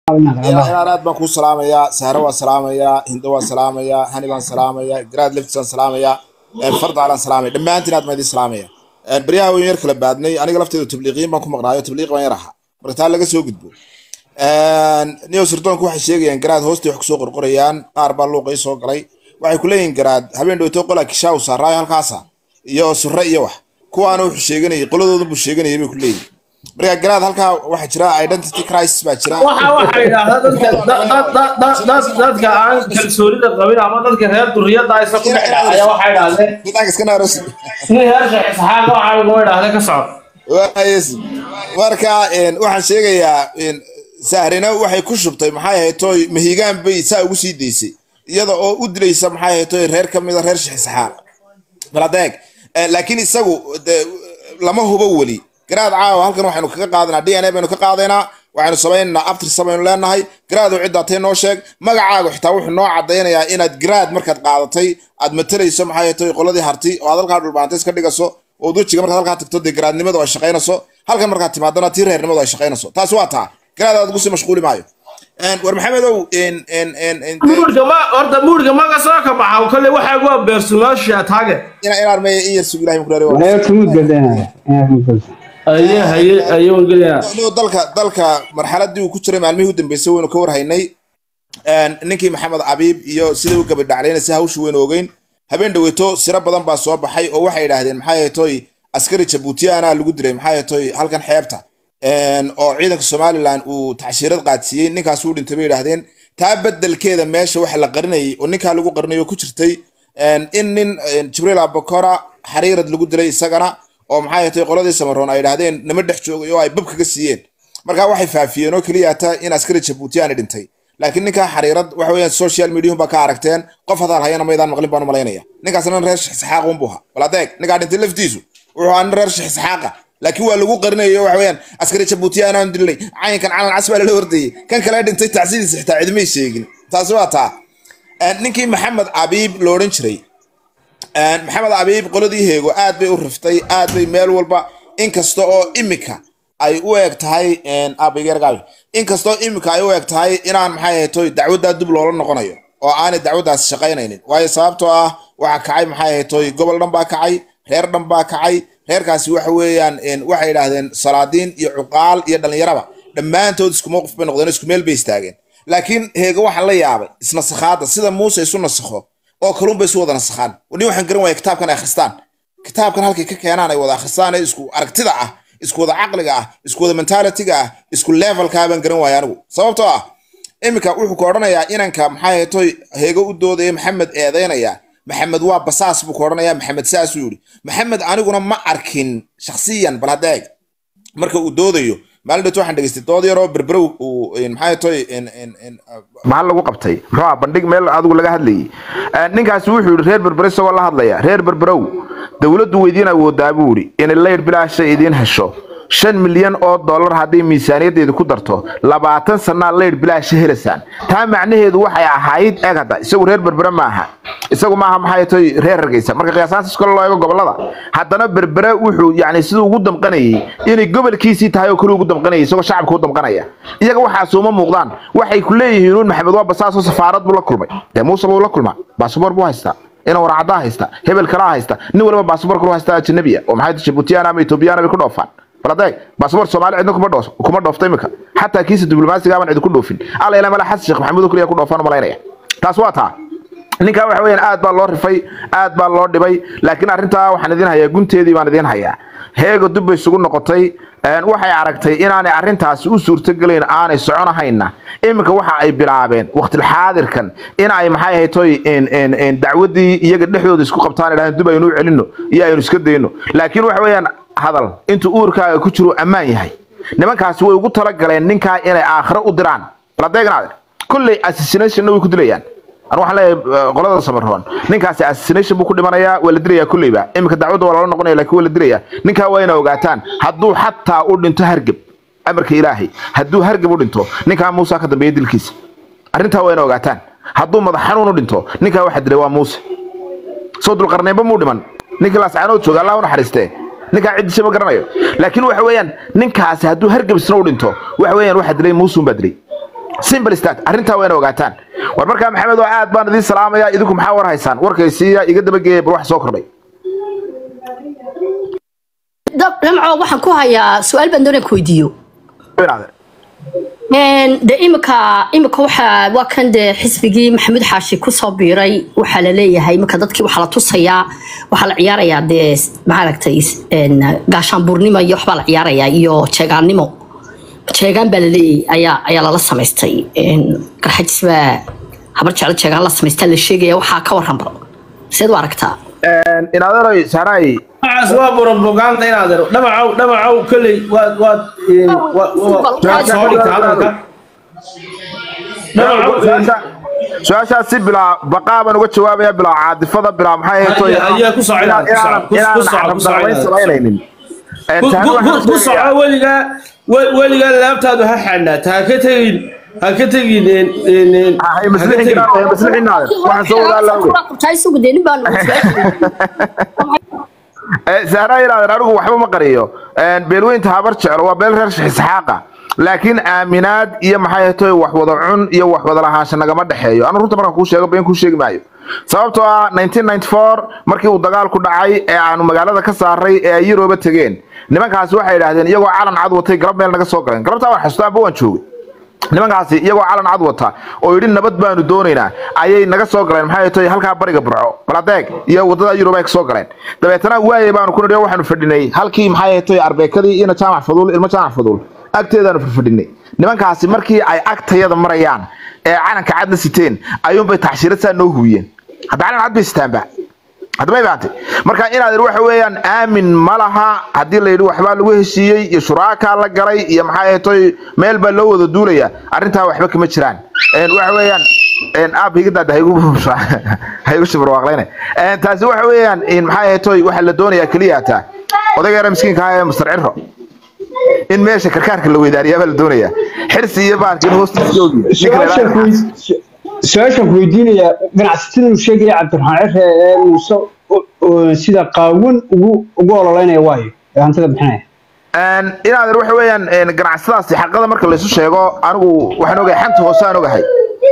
inaan aad baan kuu salaamayaa sahre waan salaamayaa hindo waan salaamayaa hani baan salaamayaa garaad leftis waan salaamayaa fardaalaan salaamaya dhammaantiin aad baan idin salaamaya baryaha weyn yar kala baadnay aniga lafteedu tabliiqiyin baan ku maqnaayo tabliiq baan yar ahaa marka taa laga soo gudbo niyo sirdoonku waxay sheegayaan garaad hoostay wax kusoo qorqorayaan qaar baa luuqay soo galay waxay ku leeyihin garaad habeen dhowto qolaa kishaa u saaraayo halkaasa iyo surre iyo wax kuwaana wuxuu sheeganayay qoladoodan buu sheeganayay bay ku leeyihin marka garaad halkaa waxaa jira identity crisis baa jira waxa waxa yidhaahdaa dadka da- da- da- da- da- dadka aan kalsoonida qabin ama dadka reer duriyada aysa ku dhex dhacaya waxa yidhahdeen Dadka iska naaros nin heer sheekh isxaaq waxa lagu yidhaahda ka socod Waayes. marka een, waxaan sheegayaa een, sahrina waxay ku shubtay maxay ahayd toy mahigaan bay saa ugu sii daysay iyada oo u dilaysa maxay ahayd toy reer ka mida reer shixisxaaq baladeeg laakiin isagu de, lama hubo weli garaad caawa halkan waxaynu kaga qaadanaa d n a baynu ka qaadaynaa waxaynu samaynaynaa abtirsa baynu leenahay garaad oo ciddaa tay noo sheeg magacaaga xitaa wuxuu noo cadaynayaa inaad garaad markaad qaadatay aad matalayso maxay ahayd toy qoladii harti oo aad halkaa dhulbaantay iska dhigaso oo wejiga markaad halkaa tagto dee garaadnimadu ay shaqaynayso halkan markaad timaadana tii reernimadu ay shaqaynayso taasi waa taa garaad aad ugu sii mashquuli maayo Een, war maxamedow een, een, een, een, muurka ma horta muurka maga soo ka baxa kale waxa waa beersumaasha taage ina inaan maya in yar sug ilahay muku reeray Ayo tumuud gadanaya. Ayo tumuud gadanaya. aye haye aye waan gelaya inuu dalka dalka marxaladii uu ku jiray maalmihii u dambeysay waynu ka warhaynay Een, ninkii maxamed abiib iyo sidai u gabadhaclaynaysa hawshu waynu ogeyn habeen dhaweyto siro badan baa soo baxay oo waxay idhaahdeen maxay ahayd toy askari jabuutiyaana lagu diray maxay ahayd toy halkan xeebta Een, oo ciidanka somalilan uu tacshiirad qaadsiiyey ninkaas uu dhintay bay idhaahdeen taa bedelkeeda meesha waxa la qarinayay oo ninkaa lagu qarinayo ku jirtay Een, in nin een, jibriil abakora xariirad lagu dilay isagana oo maxay ahayd toy qoladii samaroon ay idhaahdeen nama dhex joogay oo ay bab kaga siiyeen marka waxay faafiyeen oo keliya taa in askari jabuutiyaani dhintay laakiin ninkaa xariirad waxa weeyaan social media baa ka aragteen qof hadaal hayana maydaan maqlin baan u malaynaya ninkaasna nin reer shixisxaaq unbuu ahaa bal adeeg ninkaa dhintay laftiisu wuxuu ahaa nin reer shixisxaaqa laakiin waa lagu qarinayo waxa weeyaan askari jabuutiya anaan dilnay caynkan calan cas baa lala hordayay kan kale dhintay tacsidiisa xitaa cidmay sheegin taasi waa taa Een, ninkii maxamed abiib lo odhan jiray Een, maxamed abiib qoladii heego aad bay u riftay aad bay meel walba inkasta oo imika ay u eg tahay abigergaabi inkastoo imika ay u eg tahay inaan maxay ahayd toy dacwaddaa dib loola noqonayo oo aanay dacwaddaasi shaqaynaynin waayo sababtoo ah waxaa kacay maxay ahayd toy gobol dhan baa kacay reer dhan baa kacay reerkaasi waxa weeyaan een, waxay idhaahdeen salaadiin iyo cuqaal iyo dhallinyaraba dhammaantood isku mowqif bay noqdeen isku meel bay istaageen laakiin heego waxaan la yaabay isnasakhaadda sida muuse isu nasakho oo kalun bay isu wada nasakhaan nin waxaan garan waaya kitaabkan ay akhristaan kitaabkan halkay ka keenaan ay wada akhristaan ee isku aragtida ah isku wada caqliga ah isku wada mentalitiga ah isku levelkaa baan garan waaya anigu sababtoo ah iminka wuxuu ku odhanayaa inanka maxay ahayd toy heego u doodaya maxamed eedaynaya maxamed waa basaas buu ku odhanayaa maxamed saasuu yidhi maxamed aniguna ma arkin shakhsiyan bal haddeeg marka uu doodayo maalin dhowto waxaan dhegeystay dood yaroo berberow uu een, maxay toy maxaa lagu qabtay muxuu ah bandhig meel adigu laga hadlayay Een, ninkaasi wuxuu yidhi reer berbere isagoo la hadlaya reer berberow dowladdu weydiin awoodaa buu yidhi inay layr bilaasha idiin hesho shan milyan oo dollar hadday miisaaniyaddeedu ku darto labaatan sanaa layr bilaasha helaysaan taa macnaheedu waxay ahayd eeg hadda isagu reer berbere maaha isagu maaha maxay toy reer hargeysa marka qiyaasaantas kale loo eego gobolada haddana berbere wuxuu yani siduu ugu damqanayay inay gobolkiisii tahay oo kale ugu damqanayay isagoo shacabka u damqanaya iyaga waxaas uma muuqdaan waxay ku leeyihiin uun maxamed waa basaasoo safaarad buu la kulmay dee muuse wuu la kulmaa baasabor buu haystaa ina warcadaa haysta hebel kalaa haysta nin waliba baasabor kalu haysta ajanabiya oo maxay jabuutiyaan ama etoobiyaan bay ku dhoofaan bal adeeg baasabor soomaali cidna kuma dhoos kuma dhoofta imika xataa kiisa diblomaasiga aban cidi ku dhoofin alla ilaa mala xasan sheekh maxamuud oo kaliya ku dhoofaan u malaynaya taas waa taa ninkaa waxa weeyaan aad baa loo rifay aad baa loo dhibay laakiin arrintaa waxaan idin hayaa gunteedii baan idin hayaa heego dib bay isugu noqotay een, waxay aragtay inaanay arrintaasi u suurtogelayn aanay soconahayna iminka waxa ay bilaabeen waqtilxaadirkan in ay maxay ahayd toy een, een, een, dacwaddii iyaga dhexdooda isku qabtaan idhahdeen dib aynu u celino iyo aynu iska dayno laakiin waxa weeyaan hadal intuu uurkaaga ku jiro ammaan yahay nimankaasi way ugu talagaleen ninkaa inay aakhiro u diraan baladeegnaade kolley assassinationna way ku dilayaan anu waxaan leeyahay eh, qolada samaroon ninkaasi assassination buu ku dhimanayaa waa la dilayaa kolleyba iminka dacwadda waa lala noqonaya laakiin waa la dilayaa ninkaa waa inay ogaataan hadduu xataa u dhinto hargeb amarka ilaahay hadduu hargeb u dhinto ninkaa muusa ka dambeeya dilkiisa arrintaa waa inay ogaataan hadduu madax xanuun u dhinto ninkaa waxa dilay waa muuse soo dulqarnaynba muu dhiman ninkii laascaanood jooga allah u naxariistee ninkaa ciddisa ma garanayo laakiin waxa weeyaan ninkaasi hadduu hargebisna u dhinto waxa weeyaan waxa dilay muusun baa dilay simple stat arrintaa waa ina ogaataan war markaa maxamed oo aad baan idiin salaamaya idinku maxaa war haysaan warkaysiiya iga dabageeya bal wax soo kordhay dhamco waxaan ku hayaa su-aal baan doonaan ku weydiiyo de imika imika waxaa waa kan dee xisbigii maxamuud xaashi kusoo biiray waxaa la leeyahay imika dadkii waxaa la tusayaa waxaa la ciyaarayaa dee maaragtay gaashaanbuurnimo iyo waxbaa la ciyaarayaa iyo jeegaannimo jeegaan baa laleeyahay ayaa ayaa lala samaystay garxajis baa habar jeclo jeegaan la samaystaa la sheegaya waxaa ka waran baro seed u aragtaa inadeeroy saaray waxaas waa propaganda inaad ero dhamacow dhamacow kolley waad waad waad soo dhigta hadalka dhamacow su-aashaas si bilaa baqaa baan uga jawaabaya bilaa caadifada bilaa maxay ahaytoy ayaa ku soco inaad ku soco ku soco samaynaynin ku soco weligaa weligaa laabtaadu ha xanaata ha ka tegin ha ka tegin sahra yidhahdeen anigu waxba ma qariyo beelweynta habar jeclo waa beel reer isxaaqa laakiin aaminaad iyo maxay ahaytoy wax wada cun iyo wax wada lahaansha nagama dhexeeyo anu runta markaan kuu sheego been kuu sheegi maayo sababtoo ah markii uu dagaalku dhacay ee aanu magaalada ka saaray ee ay yuroba tegeen nimankaasi waxay idhaahdeen iyagoo calan cad watay galab meel naga soo galeen galabtaa waan xasuusta amba waan joogay nimankaasi iyagoo calan cad wata oo yidhi nabad baanu doonaynaa ayay naga soo galeen maxay tahay halkaa bariga burco baladeeg iyo wadada yurub ay kasoo galeen dabeetana waaye baanu ku nidhi waxaanu fadhinay halkii maxay tahay arbeekadii ina jaamac faduul ilmo jaamac faduul agteedaanu fadhinay nimankaasi markii ay agtayada marayaan ee calanka cadna siteen ayuunbay taxshiirad saa noo hubiyeen hadda calan cad bay sitaanba hadda may fahamtay marka inaad idhi waxa weeyaan aamin ma laha haddii la yidhi waxbaa lagu heshiiyey iyo shuraakaa la galay iyo maxay ahaytoy meel baa loo wada duulaya arrintaa waxba kama jiraan waxa weeyaan aab higadaada haygu shibarwaaqlayne taasi waxa weeyaan maxay ahaytoy waxa la doonayaa keliya hataa odayga yara miskiinka ah ee mastar cirro in meesha karkaarka la weydaariyaa baa la doonayaa xirsi iyo baarka in hoostiisa oogi su-aashaan ku weydiinayaa ganacsatada uu sheegaya cabdiraxmaan cire ee muuse sida qaawan ugu ugu ololeynaya waayo ee hantida bixinaya inaad waxa weeyaan ganacsadaasi xaqada marka laysu sheego anigu waxaan ogahay xanta hoose aan ogahay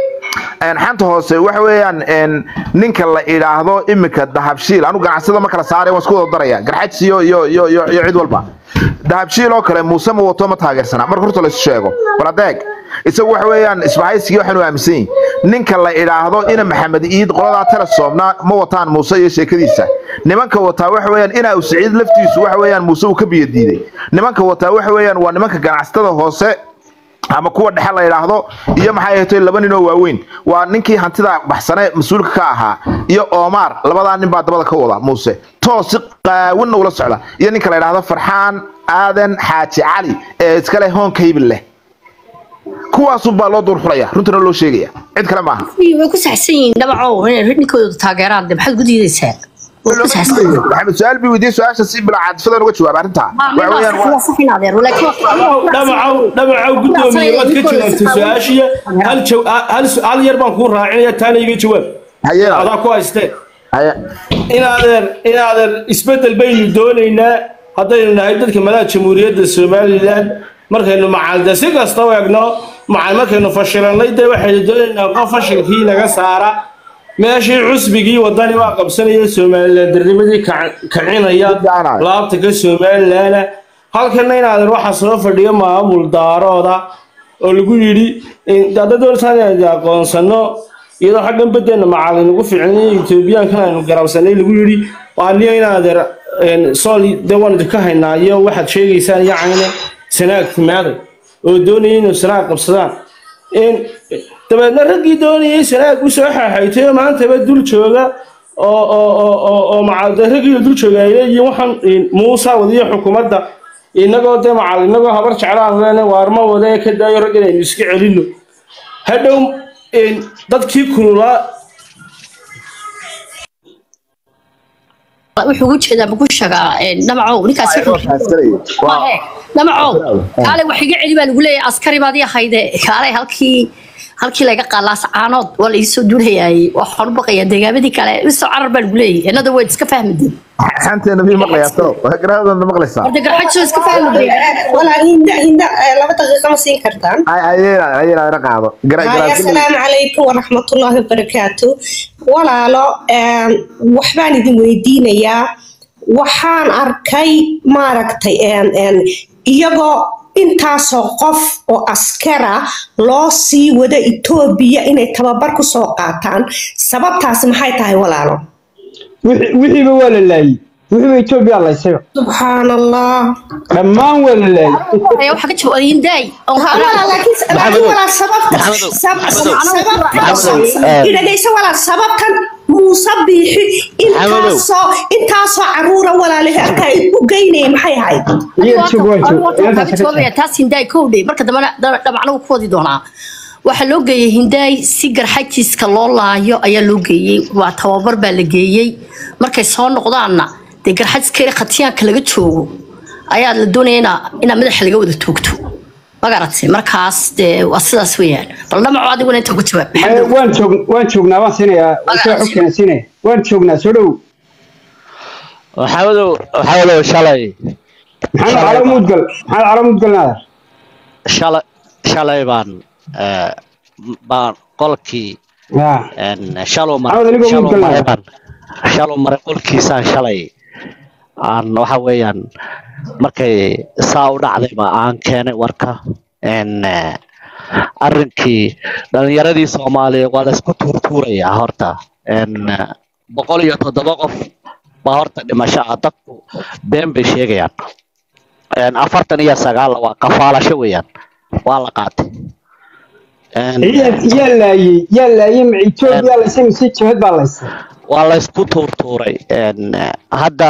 xanta hoose waxa weeyaan ninka la idhaahdo iminka dahabshiil anigu ganacsada marka la saaray waan isku wada daraya garxajs iyo iyo iyo iyo iyo cid walba dahabshiil oo kale muuse ma wato ma taageersana marka horta laysu sheego bal adeeg isagu waxa weeyaan isbahaysigii waxaanu aaminsan yihin ninka la idhaahdo ina maxamed iid qoladaa telesoomna ma wataan muuse iyo sheekadiisa nimanka wataa waxa weeyaan ina uu siciid laftiisu waxa weeyaan muuse uu ka biyo diiday nimanka wataa waxa weeyaan waa nimanka ganacsatada hoose ama kuwa dhexe la idhaahdo iyo maxay ahatay laba nin oo waaweyn waa ninkii hantida baxsane mas-uulka ka ahaa iyo omar labadaa nin baa dabada ka wada muuse toos si qaawinna ula socda iyo ninka la idhaahdo farxaan aadan xaaji cali ee iskale hoonkaybil leh kuwaasunbaa loo duurxulaya runtana loo sheegaya cid kale maaha way ku saxsan yihiin dhabacow inay ninkooda taageeraan de maxaad ku diidaysaa way ku saxsan yihiin maxamed su-aal bi weydiye su-aasha si bilaa caadifadaan uga jawaab arrintaa waxa weeyaan waa- dhamacow dhamacow guddoomiye waad ka jawaabtay su-aashiya hal jaw- hal su- hal yar baan kuu raacinaya taana iga jawaab haye adaa ku haystee haye inaadeer inaadeer isbeddel baynu doonaynaa haddaynu nahay dadka madaxa jamhuuriyadda somalilan markaynu macalde si kasta u egno macal markaynu fashilannay dee waxaynu doonaynaa qof fashilkii naga saara meeshii cusbigii wadani waa qabsanaya somalilan darnimadii kac- kacinaya Fiicanahay. laabta ka somalilana halkana inaadeer waxaa soo fadhiya maamul daarooda oo lagu yidhi hadda doortaan inaynu aqoonsano iyadoo xaggan badeena macalin ugu fiicnay etoobiyaankan aynu garabsanay lagu yidhi waa niyo inaadeer sool de waan idinka haynaa iyo waxaad sheegaysaan yacnina sanaag timaaday oo doonayay inuu sanaag qabsadaan dabeedna raggii doonayay sanaag u soo xaaxaytay oo maantaba dul jooga oo oo oo oo oo macalde raggii dul jooga ay leeyihiin waxaan muusa wadiyo xukuumadda inagoo dee macal inagoo habar jeclaan leena waarma wada ee ka daayo rag inaynu iska celino hadhow dadkii kululaa wuxuu ugu jeedaa maku shagaa dhamacow ninkaasi wuxuu waa dhamacow kaale wax iga celi baa lagu leeyahay askari baad ii ahayde kaale halkii halkii laga qaalaas caanood waa la iisoo duulayaay waxaan u baqayaa deegaamadii kale isoo carar baa lagu leeyahay innada waad iska fahmideen xanteena mii maqlayaa talo garaadana maqlaysaa horta garxajisoo iska fahmideen walaa hinda hinda eh, laba daqiiqa ma siin kartaan ayena ayena ina qaado Haya, asalaamu calaykum waraxmatullaahi wabarakaatu walaalo em, waxbaan idin weydiinayaa waxaan arkay maaragtay em, em, iyagoo intaasoo qof oo askara loo sii wada etoobiya inay tababar ku soo qaataan sababtaasi maxay tahay walaalo wixii- wixiiba waa la laayey wixiiba etoobiya laysayba subxaan allah dhammaan waa la laayey ayaa waxaa ka jawaabay hindaay Walaal, laakiin laakiin walaal sababta Maxamedow, sab- Maxamedow, sababta eh. idhagayso walaal sababtan muuse biixi intaasoo intaasoo caruura walaalaha ay u geynayay maxay ahayd iyaga joog waa joog inantaas ka jawaabaya taas hindaay kowdhe marka dambena dhabacna uu ku wadi doonaa waxaa loo geeyey hindaay si garxajiiska loo laayo ayaa loo geeyey waa tababar baa la geeyey markay soo noqdaanna dee garxajiska khatiyaanka laga joogo ayaa la doonaya inaa inaa madaxa laga wada toogto magaratay markaas dee waa sidaas weeyaan bal dhamaco adiguna inta ku jawaab Eh, maxamed waan joog waan joognaa waan siinayaa soo xogkeena siinaya waan joognaa soo dhow maxamedow maxamedow shalay maxamed calo mudgal maxamed calo mudgal naadar shalay shalay baan eh, baan qolkii ya en, shaluu Maxamed, anigoo shaluu mudgal maray nahay. baan shaluu maray qolkiisaan shalay aan waxa weeyaan markay saa u dhacdayba aan keenay warka en eh, arrinkii dhalinyaradii soomaaliya waa la isku tuurtuurayaa horta en eh, boqol iyo toddoba qof baa horta dhimasho ah dadku been bay sheegayaan En, afartan iyo sagaal waa kafaalasho weeyaan waa la qaatay En, yaa yaa laayey yaa laayey ma etoobiya laysay mise jabhad baa laysay waa la isku tuurtuuray En, eh, hadda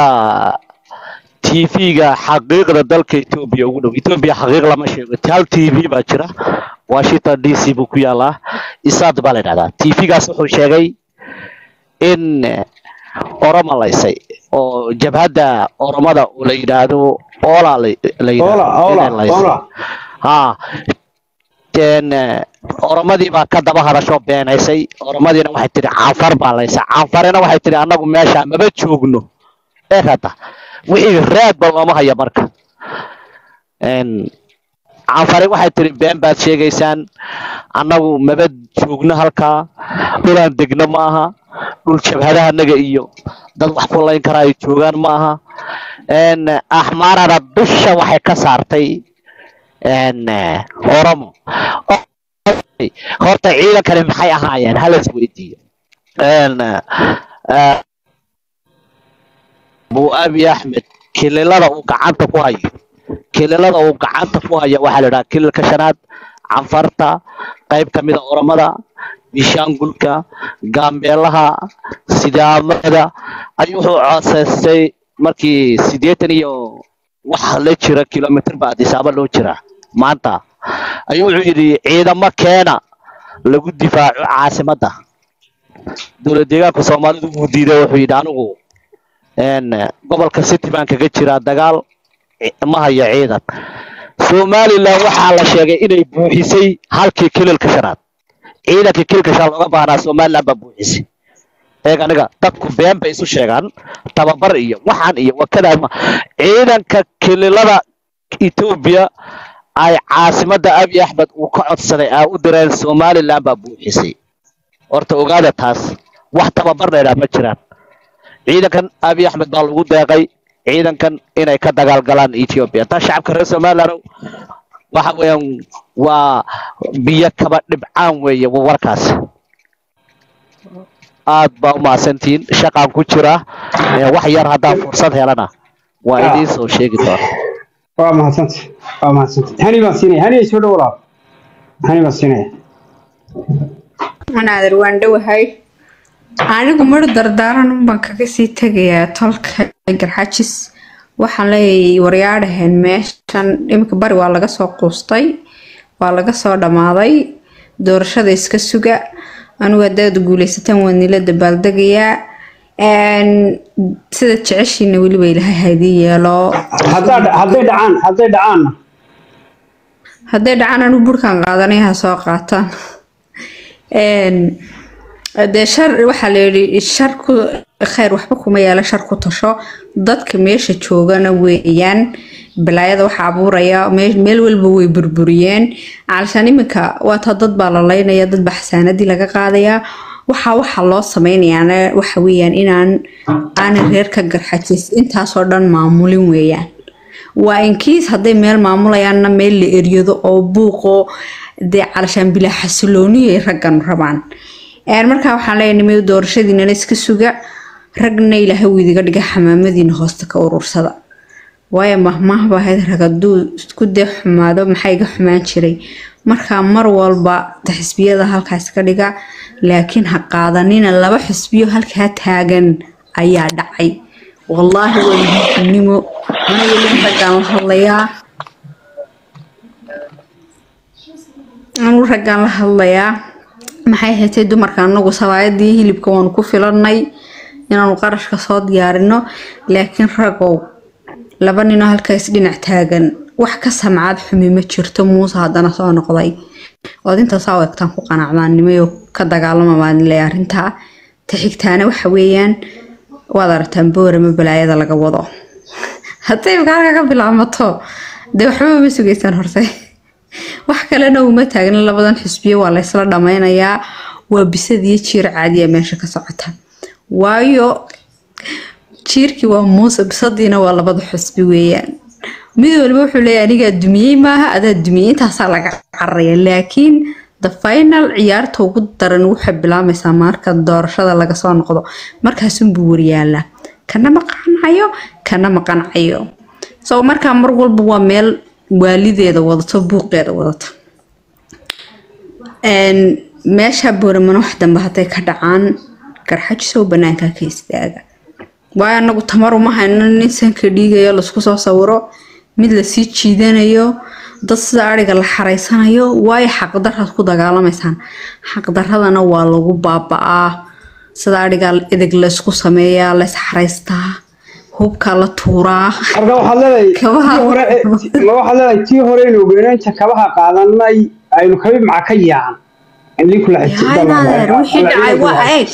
tv-ga xaqiiqda dalka etoobiya ugu dhow etoobiya xaqiiq lama sheego hal tv baa jira washington d c buu ku yaalaa isaad baa la yidhahdaa tv-gaas wuxuu sheegay in eh, oromo laysay oo jabhadda oromada oo la yidhaahdo ola la la oola yidhaahdo oola inay laysay oola ha den eh, oromadii baa ka daba hadasho beenaysay oromadiina waxay tidhi canfar baa laysa canfarina waxay tidhi annagu meesha maba joogno ee hadda wixii raadba looma haya marka En, canfari waxay tidhi been baad sheegaysaan annagu maba joogno halkaa dhulaan degno ma aha dhul jabhadahanaga iyo dad wax ku layn karaa ay joogaan ma aha En, axmaarana dusha waxay ka saartay en, eh, oromo O- horta ciidankani maxay ahaayeen halas weydiiyo En, eh, eh, abu abi axmed kililada uu gacanta ku hayo kililada uu gacanta ku hayo waxaa la idhaha kililka shanaad canfarta qayb ka mida oromada bishaangulka gaambeelaha sidaamada ayuu wuxuu codsaystay markii siddeetan iyo wax la jira kilomitr ba adisaaba loo jira maanta ayuu wuxuu yidhi ciidamo keena lagu difaaco caasimadda dowlad deegaanka soomaalidu wuu diiday wuxuu yidhi anigu en, gobolka city baan kaga jiraa dagaal ci- ma hayo ciidan somalilan waxaa la sheegay inay buuxisay halkii kililka shanaad ciidankii kililka shanaad looga baahnaa somalilan baa buuxisay eeg aniga dadku been bay isu sheegaan tababar iyo waxaan iyo wakadaa ma ciidanka kililada etoobiya ay caasimadda abiy axmed uu ka codsaday aa u direen somalilan baa buuxisay horta ogaada taas wax tababar dheeraa ma jiraan ciidankan abiy axmed baa lagu deeqay ciidankan inay ka dagaalgalaan ethiopia taa shacabka reer somaliland waxa weeyaan waa biyo kaba dhibcaan weeye wa warkaas aad baa u mahadsantihiin shaqaan ku jira ee wax yar haddaan fursad helana waa idiin soo sheegi doona waa mahadsanta waa mahadsanta hani baan siinaya hani soo dhow walaal hani baan siinaya anaadir waan dhowahay anigu mar dardaaran unbaan kaga sii tegayaa tolka garxajis waxaan leeyahay waryaadhaheen meeshan iminka bari waa laga soo quustay waa laga soo dhammaaday doorashada iska suga anigu haddaad guuleysataan waa nila dabaaldegayaa Een, sida jeceshiina weliba ilaahay haydii yeelo haddaa hadday dhacaan hadday dhacaanna hadday dhacaan anigu burkaan qaadanay ha soo qaataan Een, dee shar waxaa la yidhi shar ku khayr waxba kuma yaala shar ku tasho dadka meesha joogana weeyaan balaayada waxa abuuraya mee- meel walba way burburiyeen calashaan iminka waata dad baa la laynaya dad baa xasaanadii laga qaadayaa waxa waxa loo sameynayaana waxa weeyaan inaan aanan reerka garxajis intaasoo dhan maamulin weeyaan waa inkiis hadday meel maamulayaanna meel la eryado oo buuqo dee calashaan bilaa xasilooniyo ay raggan rabaan Een, markaa waxaan leeyahay nimay doorashadiinana iska suga ragna ilaahay wuu idiga dhiga xamaamadiina hoosta ka urursada waayo mahmaahba ahayd rag hadduu isku dee xumaado maxaa iga xumaan jiray markaa mar walba de xisbiyada halkaas ka dhiga laakiin ha qaadanina laba xisbiyo halkaa taagan ayaa dhacay wallaahi waa muhiimnimo aniga ilin raggaan la hadlayaa anigu raggaan la hadlayaa maxay haytay dumarka anagu sabaayadii hilibka waanu ku filannay inaanu qarashka soo diyaarino laakiin ragow laba ninoo halkaas dhinac taagan wax ka samcaad xumi ma jirto muuse haddana soo noqday ood intaasaa u egtaan ku qanacdaan nimayo ka dagaalama baan le arrintaa ta xigtaana waxa weeyaan waad aragtaan boorama balaayada laga wado hadday halka ka bilaamato dee waxba ma sugaysaan horte wax kalena uma taagna labadan xisbiyo waa la ysla dhammaynayaa waa bisadiyo jiir caadiya meesha ka socota waayo jiirkii waa muuse bisadiina waa labada xisbi weeyaan mid walba wuxuu leeyahay anigaa dumiyey maaha adaa dumiyey intaasaa laga cararaya laakiin the final ciyaarta ugu daran waxay bilaamaysaa marka doorashada laga soo noqdo markaasunbuu waryaalaa kana ma qancayo kana ma qancayo so markaa mar walba waa meel waalideeda wadato buuqeeda wadato Een, meesha booramana wax dambe hadday ka dhacaan garxajisow banaanka ka istaaga waayo anagu tamar uma hayno nin sanka dhiigayo laisku soo sawiro mid lasii jiidanayo dad sida ariga la xareysanayo waayo xaqdaraad ku dagaalamaysaan xaqdaradana waa lagu baaba'aa sida ariga edeg laysku sameeyaa lays xareystaa hubka la tuuraa marka waxaad leedahay Kabaha. tii hore ma waxaad leedahay tii hore inuu geenaanta kabaha qaadanay aynu kabi maca ka yaacan indhii kula Yahay naadeer, wixii dhacay waa eeg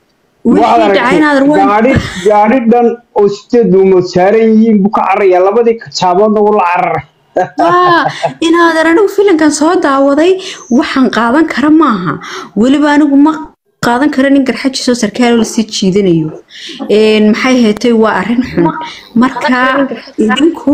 wixii dhacay naadeer waa gaadhi gaadhi dhan oo sideed duumood saaran yihiin buu ka cararaya labadii kajaaboodna wuu la cararay Ah, inaadan anigu filankan soo daawaday waxaan qaadan kara maaha weliba anigu ma qaadan kara nin garxajiisoo sarkaal lasii jiidanayo Een, maxay haytay waa arrin xun marka idinku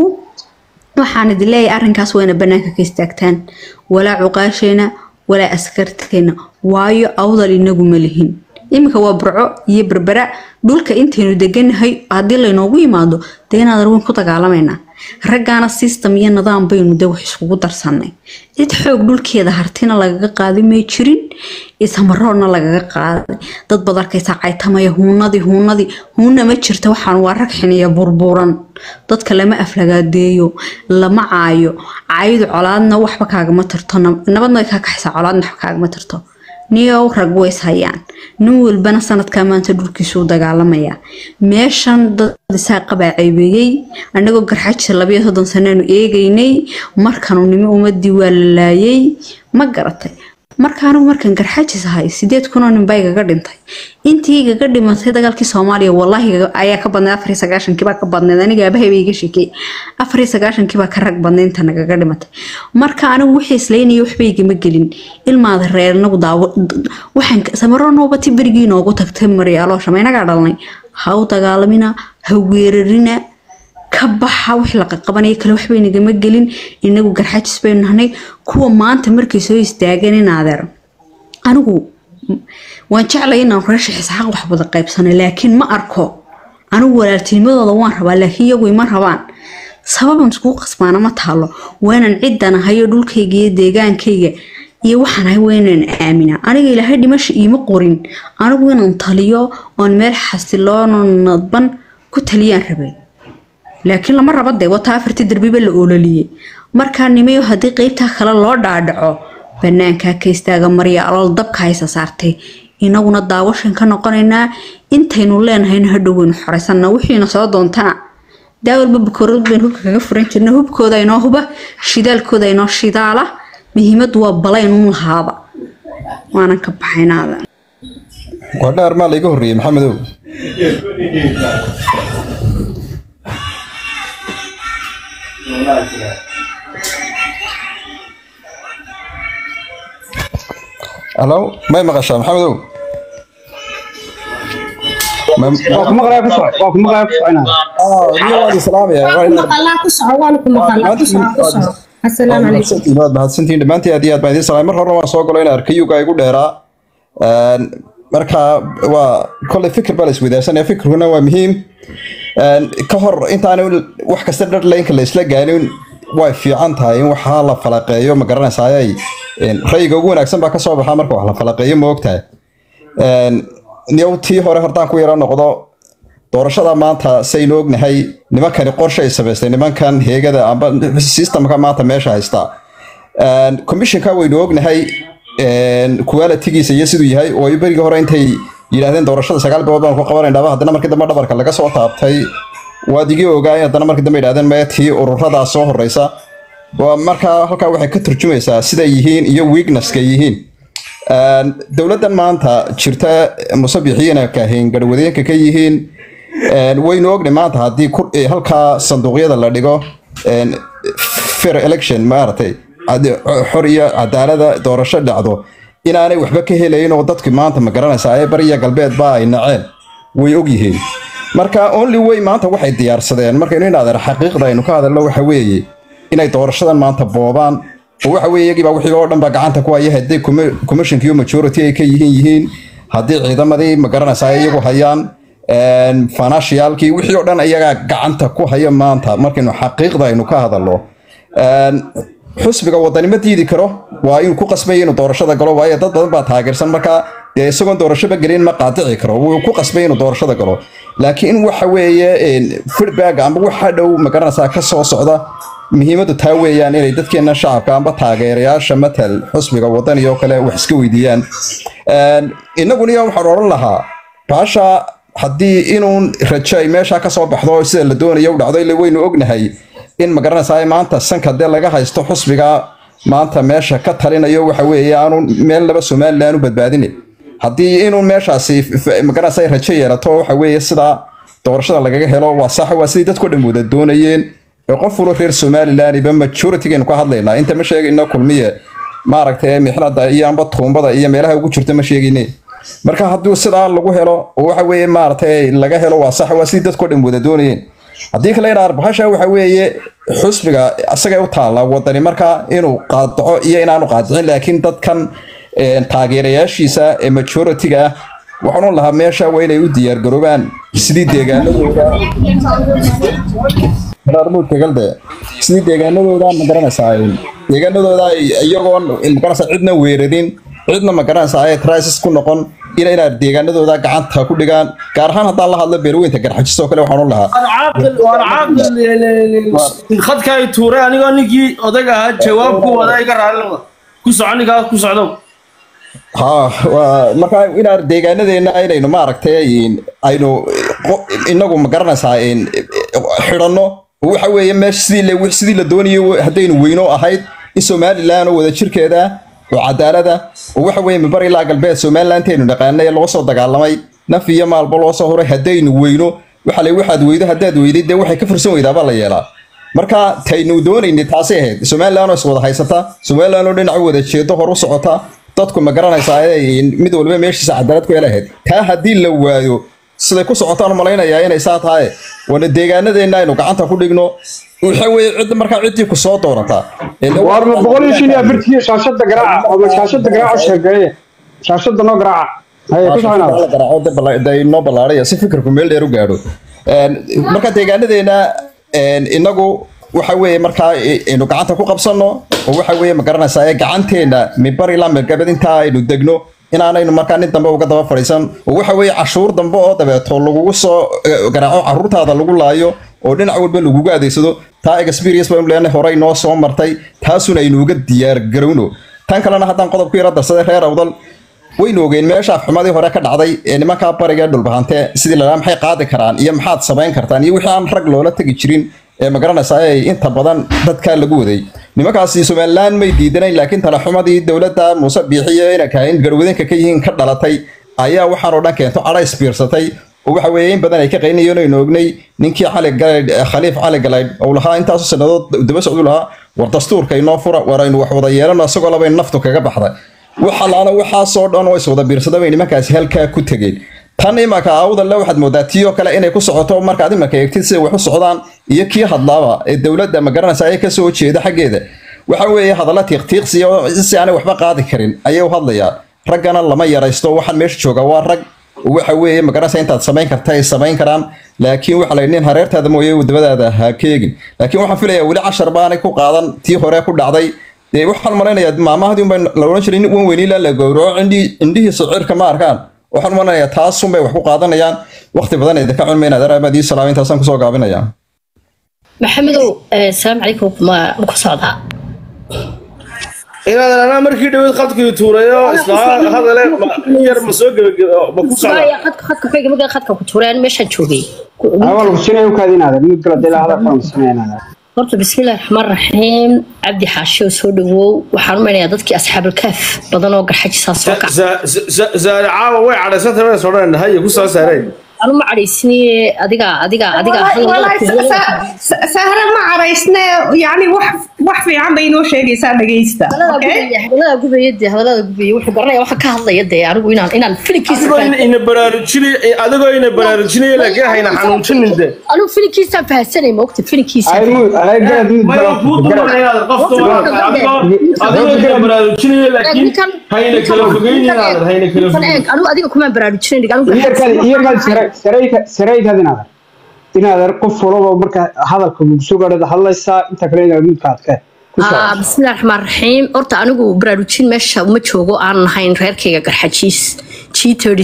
waxaan idin leeyahay arrinkaas wayna banaanka ka istaagtaan walaa cuqaasheena walaa askarteena waayo awdal inagu ma lihin iminka waa burco iyo berbera dhulka intaynu deganahay haddii laynoogu yimaado dee inaadan weyn ku dagaalamaynaa raggaana system iyo nidaam baynu de wax iskugu darsanay cid xoog dhulkeeda hartina lagaga qaaday may jirin isamaroodna lagaga qaaday dad baad arkaysaa caytamaya huunadii huunadii huuna ma jirta waxaan waa rag xiniya burburan dadka lama aflagaadeeyo lama caayo caydu colaadna waxba kaagama tarto nab- nabadna way kaa kaxaysaa colaadna waxba kaagama tarto niyow rag ways hayaan nin walbana sanadkaa maanta dhulkiisu u dagaalamaya meeshan dad isaa qabaa ceebeeyey annagoo garxajisa labayo soddon sanaanu eegaynay markanu nimo ummadii waa la laayay ma garatay marka anigu markan garxajis ahay sideed kunoo nin baa igaga dhintay intii igaga dhimatay dagaalkii soomaaliya wallaahi iga- ayaa ka badnayd afar iyo sagaashankii baa ka badnayd aniga aabahay baa iga sheekey afar iyo sagaashankii baa ka rag badnayd inta nagaga dhimatay marka anigu wixii islaynaya waxba igama gelin ilmaada reer nagu daawo waxaan samaro noobati berigii noogu tagtay maryaaloosha ma inagaa dhalnay ha u dagaalamina ha weerarina ka baxa wix la qabanaya kale waxba inagama gelin inagu garxajis baynu nahnay kuwa maanta markay soo istaageen in adeer anigu waan jeclay inaan reesha xisxaaq wax wada qaybsanay laakiin ma arko anigu walaaltinimadooda waan rabaa laakiin iyagu ima rabaan sababan iskugu qasbaana ma taalo waa inaan cidan ahayo dhulkayga iyo deegaankayga iyo waxaan ahay waa inaan aaminaa aniga ilaahay dhimasha iima qorin anigu inaan taliyo oon meel xasiloono nadban ku taliyaan rabay laakiin lama raba dee wata afartii darbiba la oololiyey markaa nimayo haddii qeybtaa kale loo dhaadhaco banaankaa ka istaaga marya alool dabka haysa saartay inaguna daawashan ka noqonaynaa intaynu leenahayna hadhow waynu xoraysannaa wixiina soo doontana daa walba bakoorad baynu hubka kaga furan jirna hubkooda inoo huba shidaalkooda inoo shidaala muhiimadu waa balayn un lahaaba waanan ka baxaynaada waa dhaar maa layga horreeyey maxamedow alo may maqashaa maxamedow waa ku maqlaya ku soco waa ku maqlaya ku soconaa waan islaamaya maqalaa ku soco waana ku maqalaa ku soco ku soco asalaamu calaykum waad mahadsantihiin dhammaantiin aad iyo aad baan idiin salaamay mar horena waan soo galo in arkayuga igu dheeraa Een, marka waa kolley fikir baa la isweydaarsanaya fikirkuna waa muhiim Een, ka hor intaanu wax kasta dhadlaynka la isla gaanin way fiican tahay in waxaa la falaqeeyo ma garanaysayay rayiga ugu wanaagsan baa kasoo baxa marka wax la falaqeeyo ma ogtahay Een, niyow tii hore hortaan ku yaro noqdo doorashada maanta saynu ognahay nimankani qorshe ay samaystay nimankan heegada amba systemka maanta meesha haysta Een, commissionka waynu ognahay een, quality-giisa iyo siduu yahay oo ay berigii hore intay yidhaahdeen doorashada sagaal bilood baan ku qabanaynaba haddana markii dambe dhabarka laga soo taabtay waad igii ogaay haddana markii dambe yidhahdeen maya tii ururadaa soo horeysa waa markaa halkaa waxay ka turjumaysaa siday yihiin iyo weaknesska yihiin Een, dowladdan maanta jirta musabixiina kahayn garwadeenka ka yihiin een, waynu ognay maanta haddii ku- eh, halkaa sanduuqyada la dhigo een, fair election maaragtay cad- xor iyo cadaalada doorasho dhacdo inaanay waxba ka helayn oo dadki maanta ma garanaysaa ee bariya galbeed baa ay naceen way ogyihiin marka only way maanta waxay diyaarsadeen markaynu inaadeer xaqiiqda aynu ka hadalno waxa weeye inay doorashadan maanta boobaan oo waxa weeye iyagii baa wixii oo dhan baa gacanta ku haya haddii commissionka iyo majority ay ka yihiin yihiin haddii ciidamadii ma garanaysaa ay iyagu hayaan een, financialkii wixii oo dhan iyagaa gacanta ku haya maanta markaynu xaqiiqda aynu ka hadalno Een, xusbiga wadani ma diidi karo waa inuu ku qasbay inuu doorashada galo waayo dad badan baa taageersan marka dee isagoon doorashoba gelin ma qaadici karo wuu ku qasbay inuu doorashada galo laakiin waxa weeye een, feedback amba waxa dhow ma garanaysaa ka soo socda muhiimaddu taa weeyaan inay dadkeena shacabka amba taageerayaasha matal xusbiga wadani oo kale wax iska weydiiyaan Een, innaguna waxaan odhan lahaa baasha haddii inuun rajo ay meesha ka soo baxdo oo sida la doonayo u dhacdo ila waynu ognahay in ma garanaysaa maanta sanka dee laga haysto xusbiga maanta meesha ka talinayo waxa weeye aanu meel laba somalilan u badbaadinin haddii inuu meeshaasi f- ma garanaysaa rajo yeelato waxa weeye sida doorashada lagaga helo waa sax waa sidii dadku dhan wada doonayeen ee qof walba reer somalilan iba majoritygeenu ka hadlaynaa inta ma sheegayno kulmiye maaragtay mixnada iyo amba tuumbada iyo meelaha ugu jirta ma sheegayne marka hadduu sidaa lagu helo oo waxa weeye maaragtay laga helo waa sax waa sidii dadku dhan wada doonayeen haddii kale inaar bahasha waxa weeye xusbiga asagay u taalla wadani marka inuu qaadaco iyo inaanu qaadicin laakiin dadkan een, taageerayaashiisa ee majority-ga ah waxaan u lahaa meesha waa inay u diyaargaroobaan sidii deegaanadooda galde sidii deegaanadooda ma garanaysaa een, deegaanadooda ay- iyagoon magaranaysaa cidna weerarin cidna ma garanaysaa ay crisis ku noqon ina inaad deegaanadooda gacanta ku dhigaan gaar ahaan haddaan la hadlo beerweynta garxajisoo kale waxaan u lahaa caaqil waan caaqil khadka ay tuuray anigoo ninkii odag ahaa jawaab ku wada iga raallima ku soco ninkaas ku socdo ha waa marka inaan deegaanadeena inaynu maaragtay aynu qo- inagu ma garanaysaa in xidhanno oo waxa weeye meesha sidii la sidii la doonayo haddaynu weyno ahayd in somalilan oo wada jirkeeda oo cadaalada oo waxa weeye mibar ilaa galbeed somalilanteenu dhaqaanay ee loo soo dagaalamay naf iyo maalba loo soo huray haddaynu weyno waxa le waxaad weydo haddaad weyday dee waxay ka fursan weydaabaa la yeelaa marka taynu doonaynay taasay ahayd somalilan oo iswada haysata somalilan oo dhinac u wada jeedo hor u socota dadku ma garanaysaa inay mid walba meeshiisa cadaalad ku helahayd taa haddii la waayo siday ku socotaan malaynayaa inay saa tahay wana deegaanadeenna aynu gacanta ku dhigno waxa weeye cid markaa ciddii ku soo doonata waar ma boqol iyo shan iyo afartii shaashada garaaca oo shaashada garaaca sheegeeye shaashada noo garaaca haye ku soconaada noo ballaaraya si fikirku meel dheer u gaadho Een, marka deegaanadeena een, inagu waxa weeye markaa aynu gacanta ku qabsanno oo waxa weeye ma garanaysaa ee gacanteena mibar ilaa mirgabad intaa aynu degno inaanaynu markaa nin dambe uga daba fadhiisan oo waxa weeye cashuur dambe oo dabeeto lagugu soo eh, garaaco caruurtaada lagu laayo oo dhinac walba lagugu adeegsado taa experience baynu leenahay horey noo soo martay taasuna aynu uga diyaar garowno tan kalena haddaan qodobku yara darsaday reer awdal waynu ogeyn meesha xumadii hore ka dhacday ee nimankaa bariga ee dhulbahante sidii la maxay qaadi karaan iyo maxaad samayn kartaan iyo wixii aan rag loola tegi jirin ee magaranaysa ay inta badan dadkaa lagu waday nimankaasi somalilan may diidanayn laakiin talaxumadii dowladda muuse biixiye inay kahayn garwadeenka ka yihiin ka dhalatay ayaa waxaan oo dhan keento cadha isbiirsatay oo waxa weeye in badan ay ka qaynayeen aynu ognay ninkii cali galaydh khaliif cali galaydh uu lahaa intaasu sannadood daba socdu lahaa war dastuurka inoo fura war aynu wax wada yeelano isagoo laba naftu kaga baxday waxa laala waxaasoo dhan oo iswada biirsada bay nimankaasi halkaa ku tegeen tan imaka awdalle waxaad moodaa tii oo kale inay ku socoto markaad imaka eegtid siday wax u socdaan iyo kii hadlaaba ee dowladda magaranaysa ay kasoo jeeda xaggeeda waxa weeye hadalla tiiqtiiqsiya oo si aanay waxba qaadi karin ayay u hadlayaan raggana lama yaraysto waxaan meesha jooga waa rag waxa weeye magaranaysa intaad samayn karta ay samayn karaan laakiin waxa la nin hareertaada mooye wadamadaada ha keegin laakiin waxaan filayaa weli cashar baanay ku qaadan tii hore ku dhacday dee waxaan malaynayaa maamahdii unbay la odhan jiray nin wan weyniila la gowraco indhii indhihiisa cirka ma arkaan waxaan malanayaa taas unbay wax ku qaadanayaan waqti badan idinka cunma inaad araabadii salaam intaasaan kusoo gaabinayaa maxamedow asalaamu calaykum ma ma ku socdaa inaad anaa markii dhaweyd khadkii tuurayo islaa hadale ma- in yar ma soo gebagebe ma ku socdaa Maya, khadka khadka ku xigay khadka ku tuureen meeshaan joogay awal kusinay u kaadinaada mid kala dilaa hadal kala kusinaynaada horta bismillahi raxmaan raxiim cabdi xaashi oo soo dhawow waxaan u maynayaa dadkii asxaabulkaaf badan oo garxajisaa soo kaca zaare caawa way cadhaysantay way soo dhan haye ku soo saareen anu ma cadhaysiniye adiga adiga adiga sahre ma caraysne yani wax wax fiican bay inoo sheegaysaa dhegaysta okay? hadalada gubaya dee hadalada gubaya wuxuu garanaya waxa ka hadlaya dee anigu inaan inaan filinkiisa adigoo ina- ina baraarujinay adigoo ina baraarujinaya laakiin hayna xanuunjinin de anigu filinkiisaan fahansanay ma ogta filinkiisa ay mu ay garad mid maya kuu dumaraya qofta waa adigoo adigoo ina baraarujinaya laakiin hayna kala fogeynayaan hayna kala fogeyn anigu adiga kumaan baraarujinayn anigu iyarkaadi iyarkaadi sarayka saraykaad inaada inaada qof walaba marka hadalka mugsoo gaadhada hadlaysaa inta kale inaad midka adke ku Ah, socod bismillahi raxmaan raxiim horta anigu baraarujin meesha uma joogo aan nahayn reerkayga garxajiis g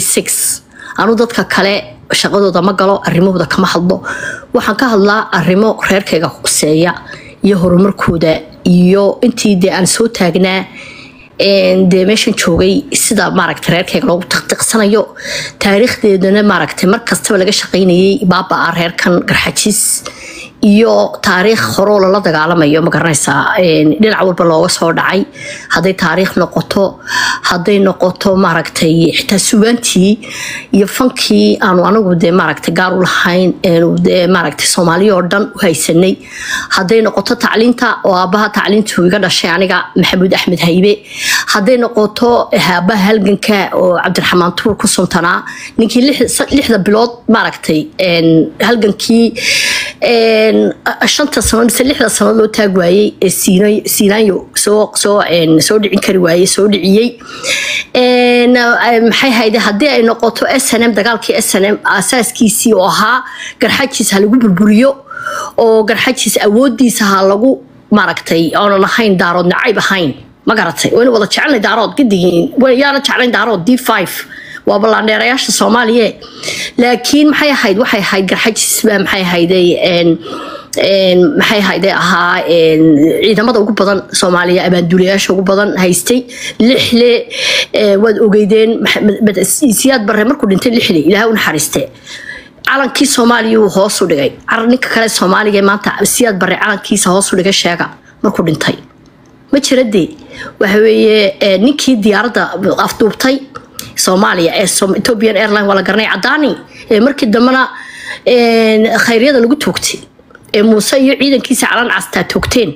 anu dadka kale shaqadooda ma galo arrimahooda kama hadlo waxaan ka hadlaa arrimo reerkayga quseeya iyo horumarkooda iyo intii dee aan soo taagnaa een, dee meeshan joogay sida maaragta reerkayga loogu tiqtiqsanayo taariikhdeedana maaragta mar kastaba laga shaqaynayay baabaa reerkan garxajiis iyo taariikh horoo lala dagaalamayo ma garanaysaa een, dhinac walba looga soo dhacay hadday taariikh noqoto hadday noqoto maaragtay xitaa sugaantii iyo fankii aanu anagu dee maaragtay gaar u lahayn eenu dee maaragtay soomaaliya oo dhan u haysanay hadday noqoto tacliinta oo aabbaha tacliintu iga dhashay aniga maxamuud axmed haybe hadday noqoto aabaha halganka oo cabdiraxmaan tuur ku suntanaa ninkii lix- lixda bilood maaragtay een, halgankii een, shanta sano mise lixda sano loo taag waayey ee Siina- siinaanyo soo soo een, soo dhicin kari waayey soo dhiciyey Een, eh, maxay hayde haddii ay noqoto snm dagaalkii snm asaaskiisii oo ahaa garxajiis ha lagu burburiyo oo garxajiis awoodiisa ha lagu maaragtay oonan ahayn daarood nacayb ahayn ma garatay wayna wada jecelnay daarood gadigiin yaana jeclayn daarood d five waa ballaandheerayaasha soomaaliya laakiin maxay ahayd waxay ahayd garxajiis baa maxay ahayday een een maxay ahayday ahaa een ciidamada ugu badan soomaaliya abaanduulayaasha ugu badan haystay lixle ee, waad ogeydeen Maxamed- Mad- siyaad barre markuu dhintay lixle ilaahay u naxariiste calankii soomaaliya uu hoos u dhigay Car- ninka kale soomaaliga ee maanta siyaad barre calankiisa hoos u dhigay sheega markuu dhintay ma jira dee waxa weeye ee, ninkii diyaaradda afduubtay soomaaliya ee Som- ethiopian airline waa la garanay cadaani ee markii dambena een, khayryada lagu toogtay ee muuse iyo ciidankiisa calan castaa toogteen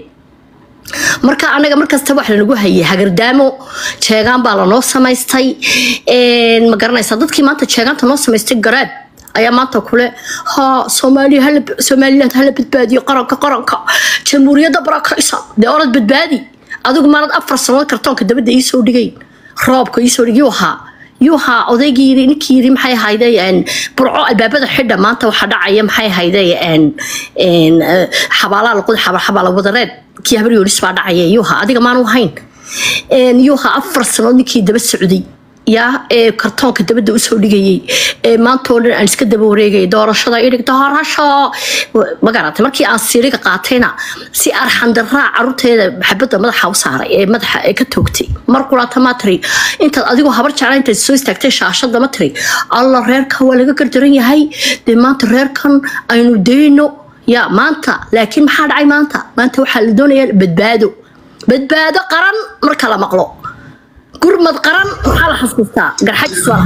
marka anaga markasta wax lanagu hayay hagardaamo jeegaan baa lanoo samaystay Een, ma garanaysaa dadkii maanta jeegaanta noo samaystay garaab ayaa maanta kule ha soomaaliya hala somaliland hala badbaadiyo qaranka qaranka jamhuuriyadda barakaysa dee orad badbaadi adigu maanad afar sanood kartoonka dabadda iisoo dhigayn roobka iisoo dhig yuu ahaa yuu ahaa odaygii yiri ninkii yiri maxay ahayday een, burco albaabada xidha maanta waxaa dhacaya maxay ahayday een, een, eh, xabaalaha laqod xabaala wadareed kii habar yoonis baa dhacaya yuu ahaa adiga maanu ahayn Een, yuu ahaa afar sanood ninkii daba socday yaa ee kartoonka dabadda usoo dhigayay ee maanta oo dhan aan iska daba wareegayay doorashada idhig doorasho ma garatay markii aan siiriga qaatayna si arxandaraa caruurteeda xabadda madaxa u saaray ee madaxa ee ka toogtay mar kulaata ma tiri intaad adigoo habar jecla intaad soo istaagtay shaashada ma tiri alla reerkan waa laga gardaran yahay dee maanta reerkan aynu dayno ya maanta laakiin maxaa dhacay maanta maanta waxaa la doonayaa badbaado badbaado qaran marka la maqlo gurmad qaran maxaa la xasuustaa garxajis waa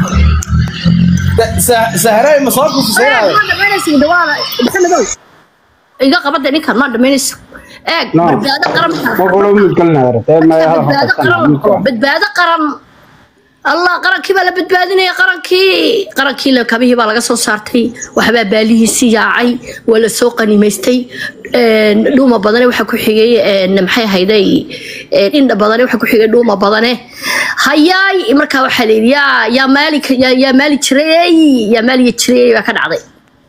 sahray ma soo kusisaynaada maxamedow iga qabada ninkan maa dhamaynayso eeg No. badbaado qaran marka la mar walba mudgalinaada badbaado qaran badbaado qaran allah qarankii baa la badbaadinaya qarankii qarankii la kabihii baa laga soo saartay waxbaa baalihiisii yaacay waa la soo qanimaystay een, dhuuma badane waxaa ku xigay een, maxay ahayday een, indha badane waxaa ku xigay dhuuma badane hayaay markaa waxaa layidhi yaa yaa maali yaa- yaa maali jireey yaa maaliga jireey baa ka dhacday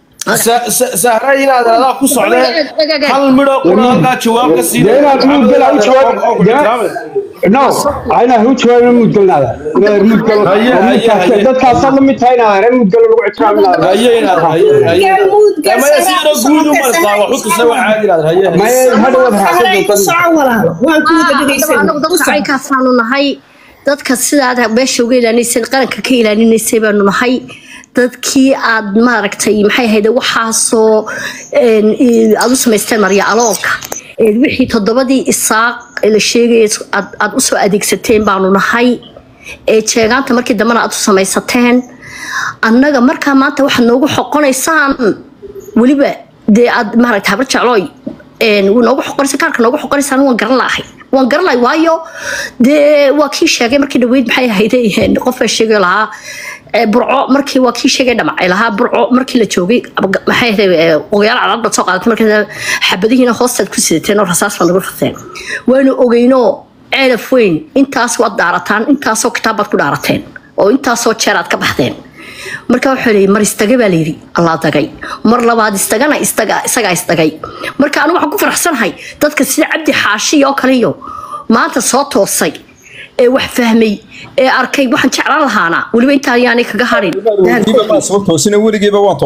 sahray inaad adaa ku socdee hal midho qura halkaa jawaab ka sii dee inaad mudgal u jawaab no ayna hu jawaabin mudgalnaada inaad mudgal Haye, haye, haye. dadkaasaad la mid tahay inaad reer mudgal lagu ictiraafinaada haye inaad haye haye Mudgal maya si sagaal yaro guud uma socodka istaa wax u tusa waa caadi inaad haye haye maye hadhowaad raacsan Sahray ku doontaa soco walaalo waan ku wada dhegeysan anagu dadka caynkaasanu nahay dadka sidaad meesha uga ilaalinaysay qaranka ka ilaalinaysay baanu nahay dadkii aad maaragtay maxay ahayd waxaasoo een, i- aad u samaysteen marya aloolka ee wixii toddobadii isaaq ee la sheegaya aad aad u soo adeegsateen baanu nahay ee jeegaanta markii dambena aad u samaysateen annaga markaa maanta waxaad noogu xoqonaysaan weliba dee aad maaragta habar jeclooy een, wuu noogu xoqonaysa kaarka noogu xoqonaysaan waan garan lahay waan garan lahay waayo dee waa kii sheegay markii dhaweyd maxay ahayday een, qof baa sheegay lahaa ee, burco markii waa kii sheegay dhamacay lahaa burco markii la joogay ab- maxay ahayday ee, ogayaal cadaad baad soo qaadatay markii xabadihiina hoostaad ku sidateen oo rasaas baad nagu rafteen waanu ogeynoo ceelaf weyn intaas waad dhaarataan intaasoo kitaab baad ku dhaarateen oo intaasoo jeer aad ka baxdeen marka wuxuu leeyay mar istaga baa layidhi allaa dagay mar labaad istagana istaga isagaa isdagay marka anigu waxaan ku faraxsanahay dadka sida cabdi xaashi oo kale iyo maanta soo toosay ee wax fahmay ee arkay waxaan jeclaan lahaana weliba intaa ayaanay kaga harin weligiiba maan soo toosina weligiiba waan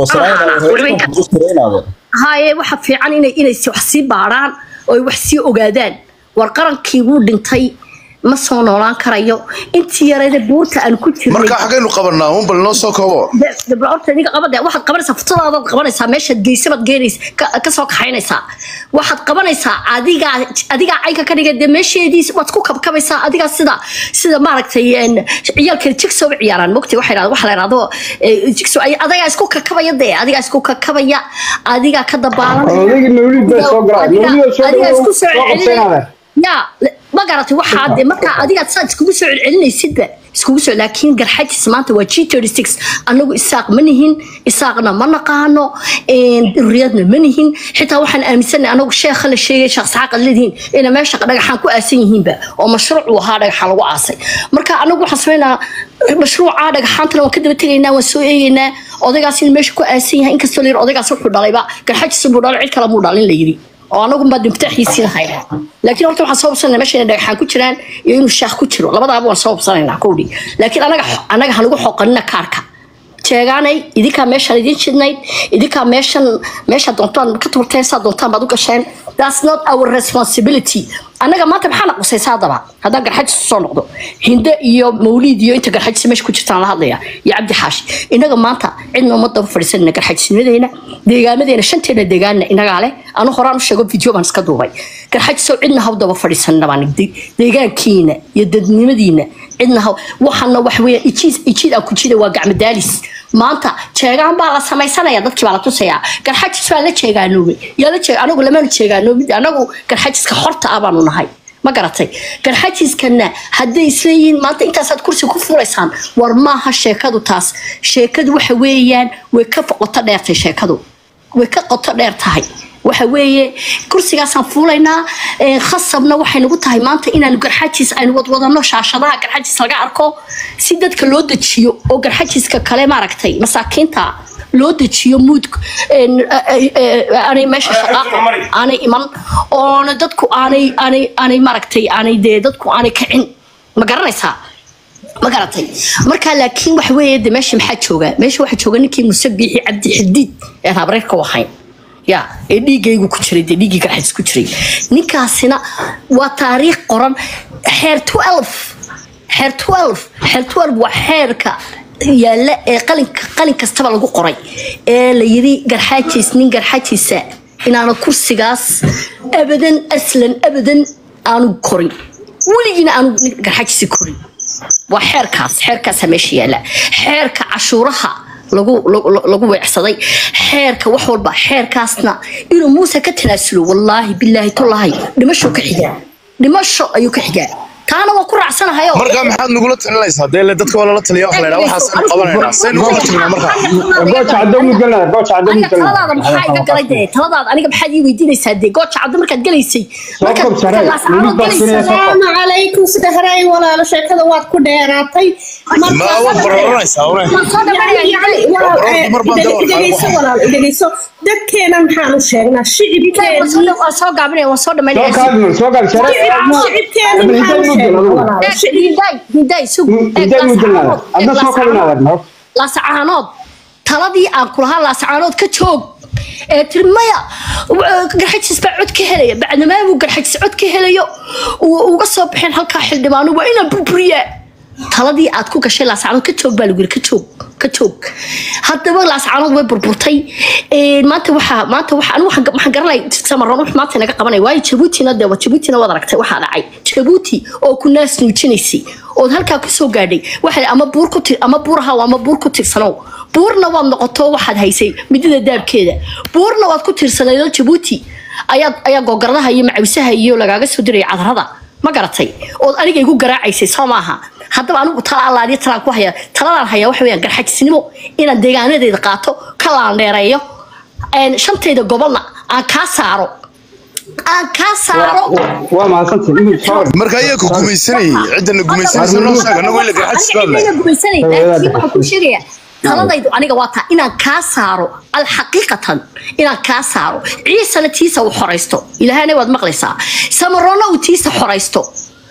toosanaynaa haye waxa fiican inay inay si- wax sii baaraan oo ay wax sii ogaadaan war qarankii wuu dhintay ma soo noolaan karayo intii yareeda buurta aan ku jirnay marka xagaynu qabanaa un bal noo soo koobo horta ninka qabada waxaad qabanaysaa futadaadaad qabanaysaa meeshaad geysabaad geenaysa ka- kasoo kaxaynaysaa waxaad qabanaysaa adigaa adigaa caynka ka dhigay dee meesheedii waad ku kabkabaysaa adigaa sida sida maaragtay een, ciyaalka jigso u ciyaaraan mogtay waxa yidhahda waxa la yidhahdo eh, jigso ay- adigaa isku kakabaya dee adigaa isku kakabaya adigaa ka dabaalanaya odayga mawlid baa soo galaa mawlid oo soo adigaa isku soo soo celcelinaya qabsanaada ya le- ma garatay waxaa de markaa adigaad saad iskugu soo celcelinaysidba iskugu soo laakiin garxajis maanta waa g anagu isaaq ma nihin isaaqna ma naqaano riyadna ma nihin xitaa waxaan aaminsanay anagu sheekha la sheegay sheekh saxaaq ad leedihiin ina meesha dhagaxaan ku aasan yihiinba oo mashruuc uu ahaa dhagaxa lagu aasay marka anagu waxaan sameynaa mashruuca dhagaxaantana waan ka daba tegaynaa waan soo eegaynaa odaygaas in meesha ku aasan yahay inkastoo la yiri odaygaas wuxuu dhalayba garxajis buu dhalay cid kale muu dhalin la yiri oo anagu baa dimtaxiisii lahaynaa laakiin horta waxaan soo hubsanayna meesha inay dhagaxaan ku jiraan iyo inuu shaakh ku jiro labadaaba waan soo hubsanaynaa kowdhi laakiin anaga anaga hanagu xoqanina kaarka sheegaanay idinkaa meeshaan idin jidnayd idinkaa meeshan meesha doontaan ka turteen saa doontaan baad u gasheen that's not our responsibility annaga maanta maxaana qusaysa haddaba haddaan garxajis soo noqdo hinde iyo mawliid iyo inta garxajis meesha ku jirtaan la hadlaya iyo cabdi xaashi innaga maanta cidna uma daba fadhiisanina garxajisnimadeena deegaamadeena shanteena deegaanna inagaa leh anu horaan u sheego video baan iska duubay garxajisow cidna haw daba fadhiisanina baan nigday deegaankiina iyo dadnimadiina cidna haw waxaana wax weeyaan ijiid ijiid aan ku jida waa gacmo daalis maanta jeegaan baa la samaysanaya dadkii baa la tusayaa garxajis baa la jeegaanoobay yaa la jeeg anagu lamaanu jeegaanoobid anagu garxajiska xorta ah baanu nahay ma garatay garxajiskana hadday isleeyihiin maanta intaasaad kursi ku furaysaan war maaha sheekadu taas sheekadu waxa weeyaan way ka qoto dheertay sheekadu way ka qoto dheer tahay waxa weeye kursigaasaan fuulaynaa ee, khasabna waxay nagu tahay maanta inaan garxajis aynu wadwadano shaashadaha garxajis laga arko si dadka loo dejiyo oo garxajiska kale maaragtay masaakiinta loo dejiyo muud een, eh, eh, aanay meesha shaqaaqa aanay iman oona dadku aanay aanay aanay maaragtay aanay dee dadku aanay kicin ma garanaysaa ma garatay marka laakiin waxa weeye de meesha maxaa jooga meesha waxaa jooga ninkii musabiixi cabdi xadiid ee habreerka u ahayn ya ee dhiigaygu ku jiray dee dhiiggii garxadis ku jiray ninkaasina waa taariikh qoran xeer 12 xeer 12 xeer 12 waa xeerka yaalla ee qalinka qalin kastaba lagu qoray ee la yiri garxaajis nin garxaajisa inaana kursigaas abadan aslan abadan aanu korin weligiina aanu garxajisi korin waa xeerkaas xeerkaasa meesha yaala xeerka cashuuraha lagu lagu- lagu weecsaday xeerka wax walba xeerkaasna inuu muuse ka tanaasulo wallaahi bilaahi tolaahi dhimasho ka xigaa dhimasho ayuu ka xigaa taana waa ku raacsanahayo markaa maxaad nagula talinaysaa dee le dadka waa lala taliya wax la ydhaa waxaasaynu qabanaynaa saynu kula tagnaa markaa gooja caddo mudgalnaa gooja caddo aniga mudgalnaa taladaada maxaa iga galay dee taladaada aniga maxaad ii weydiinaysaa dee gooja caddo markaad gelaysay markaad kob sarey, markaad laascaanood weli baa gelaysay sinaya. salaamu calaykum sida haray walaalo sheekada waad ku dheeraatay ma waad bararanaysaa une waan soo dhamanaya dhegeyso walaalo dhegeyso dadkeena maxaanu sheegnaa shicibkeena waan soo gaabinaya waan soo soo dhamaynaya kaabi soo kaabi sarey shicibkeena maxaanu sheegnaa walaalo hindaay hindaay sug intay mudgalnaa adna soo kabinaada no laasacaanood taladii aan kulahaa laasacaanood ka joog ee tiri maya garxajis baa cod ka helaya bacdamaa buu garxajis cod ka helayo uu uga soo baxeen halkaa xildhibaano waa inaan burburiyaa taladii aad ku gashay laasacaanood ka joog baa lagu yiri ka joog ka joog haddaba laasacaanood way burburtay Ee, maanta waxaa maanta waxa anigu waxaan waxaan garanay samaroon wax maanta naga qabanay waayo jabuutina dee waa jabuutina waad aragtay waxaa dhacay jabuuti oo ku naas nuujinaysay ood halkaa kusoo gaadhay waxay ama buur ku tir ama buur ahaw ama buur ku tirsanow buurna waad noqoto waxaad haysay midida daabkeeda buurna waad ku tirsanaydoo jabuuti ayaad ayaa gogaradaha iyo macawisaha iyo lagaaga soo diraya cadarada ma garatay ood aniga igu garaacaysay soo maaha haddaba anigu tala allaaliyo talaan ku haya taladaan hayaa waxa weyaan garxajisnimo inaan deegaanadeeda qaato ka laandheereeyo een, shantayda gobolna aan kaa saaro aan kaa saaro waa mahadsantahay imid soo marka ayaa ku gumaysanayay ciddana gumaysanaysa noo sheeg anagoo ila garxajis baa aniga nahay gumaysanay laakiin waxaan ku sheegayaa taladaydu aniga waa taa inaan kaa saaro alxaqiiqatan inaan kaa saaro ciisana tiisa uu xoraysto ilaahana waad maqlaysaa samaroonna uu tiisa xoraysto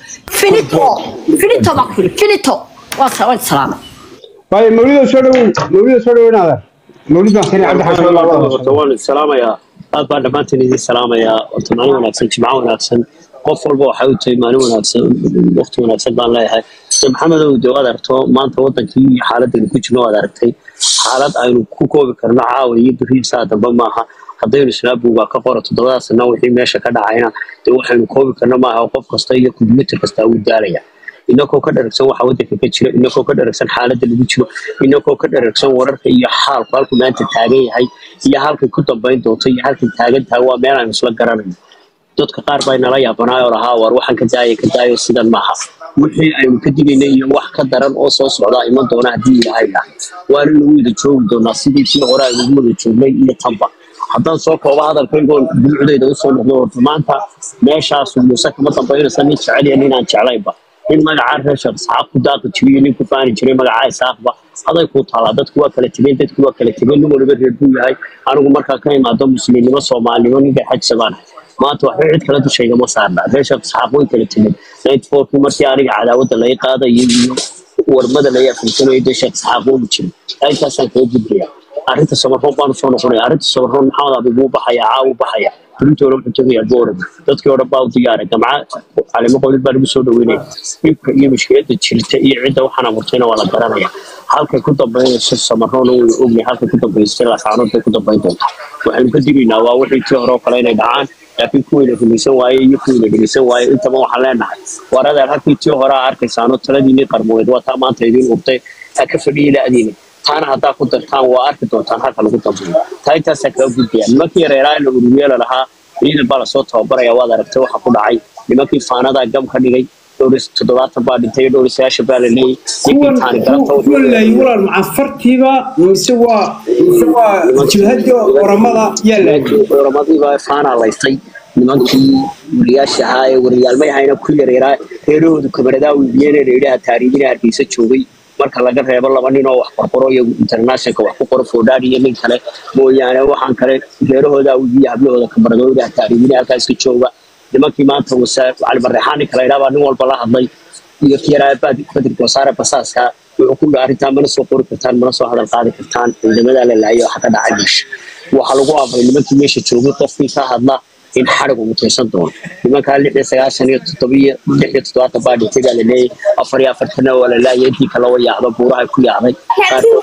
finito finito baan ku yiri finito waa sa- waan salaama waayo mawlida soo dhawow mawlida soo dhaweynaada mawlid baan keenay cabdi xasan allah wada horta waan idin salaamayaa aad baan dhammaantiin idin salaamayaa horta maalin wanaagsan jimco wanaagsan qof walba waxay u tahay maalin wanaagsan waqti wanaagsan baan leeyahay de maxamedow de waad aragto maanta wadankii iyo xaaladaynu ku jirno waad aragtay xaalad aynu ku koobi karno caawa iyo beriin saa dambe maaha haddaynu snaabuga ka qoro toddobada sana wixii meesha ka dhacayna de waxaynu koobi karno maaha qof kasta iyo kombiyuutar kasta wuu daalaya inagoo ka dharagsan waxa wadanka ka jira inagoo ka dharagsan xaaladda lagu jiro inagoo ka dharagsan wararka iyo xaalku halku maanta taagan yahay iyo halkay ku dambayn doonto iyo halkay taagan tahay waa meel aynu isla garanayno dadka qaar baa nala yaabanaay oo lahaa war waxaan ka daaya ka daayo sidan maaha wixii aynu ka digayna iyo wax ka daran oo soo socdaa iman doona haddii ilaahay dhaha waana nagu wada joogi doonaa sidii tii hore aynu wada joognay iyo tanba haddaan soo koobo hadalkaygoon dulucdayda usoo noqdo horta maanta meeshaasu muuse kama dambaynaysa nin jecel iyo nin aan jeclaynba nin magacaa reer sheekh isxaaq ku daaqi jiriyo nin ku faani jiray magacaa isaaqba aday ku taalaa dadku waa kala tegeen dadku waa kala tegeen nin waliba reer buu yahay anigu markaa ka imaado muslimnimo soomaalinimo ninka xajsa baan ahay maanta waxba cid kala dushayga ma saarna reer sheekh isxaaq way kala tegeen ninety fourkii markii aniga cadaawadda laga qaadayo iyo warmada laga afinsanayo dee sheekh isxaaq wuu jiray intaasaan kaga gudbaya arrinta sabarroon baanu soo noqonaya arrinta sabarroon maxamed abi buu baxaya caawu baxaya runtoona wuxuu tegayaa boorad dadkii oo dhan baa u diyaara gamca calimo qolid baa lagu soo dhaweynaya dhibka iyo mushkiladda jirta iyo cidda waxaan abuurtayna waa la garanaya halkay ku dambaynayso samarroona way ogyahay halkay ku dambaysay laascaanood bay ku dambayn doonta waxaynu ka digaynaa waa wixii tii hore oo kale inay dhacaan laakiin kuwiina rumaysan waaye iyo kuwiina dhegeysan waaye intaba waxaan leenahay war adeer halkii tii hore aa arkaysaano taladiinii qarmoweed waa taa maanta idiin urtay ha ka fadhiyi la-diina taana haddaa ku dartaan waa arki doontaan halka lagu dambeeyo taa intaasaa kaga gudbaya nimankii yareeraa la uruyeela lahaa ciidan baa lasoo tababaraya waad aragtay waxa ku dhacay nimankii faanadaa gam ka dhigay dhowr toddobaatan baa dhintay dhowr sagaashan baa la leeyay ninkii taani galabta wuxuu kuwan walaal macafartiiba mise waa mise waa jilhadii oramada yaa laayay oramadiibaa faanaa laystay nimankii wariyaasha ahaa ee wariyaalmay ahayna ku yareeraa reerahoodu kamaradaa wiibiyeen ee layidhaha taariikhina hargeysa joogay marka laga reebo laba nin oo wax qorqoro iyo internationalka wax ku qoro foodhaadh iyo nin kale mooyaane waxaan kale reerahooda wiibiya hablahooda kamaradooda taariikhina halkaas ka jooga nimankii maanta wasaar cali barreexaan ninka la yidhaha baa nin walba la hadlay iyo kiyaraa badrika wasaare basaaska wuxuu ku dhaha arrintaa mana soo qori kartaan mana soo hadal qaadi kartaan ciidamadaa la laayay waxa ka dhacay meesha waxaa lagu amray nimankii meesha joogay qofkii ka hadla in xarig uu mutaysan doono nimankaa lix iyo sagaashan iyo toddobiyo lix iyo toddobaatan baa dhintay baa la leeyay afar iyo afartana waa la laayay intii kale waa yaacdo buuraha ku yaacday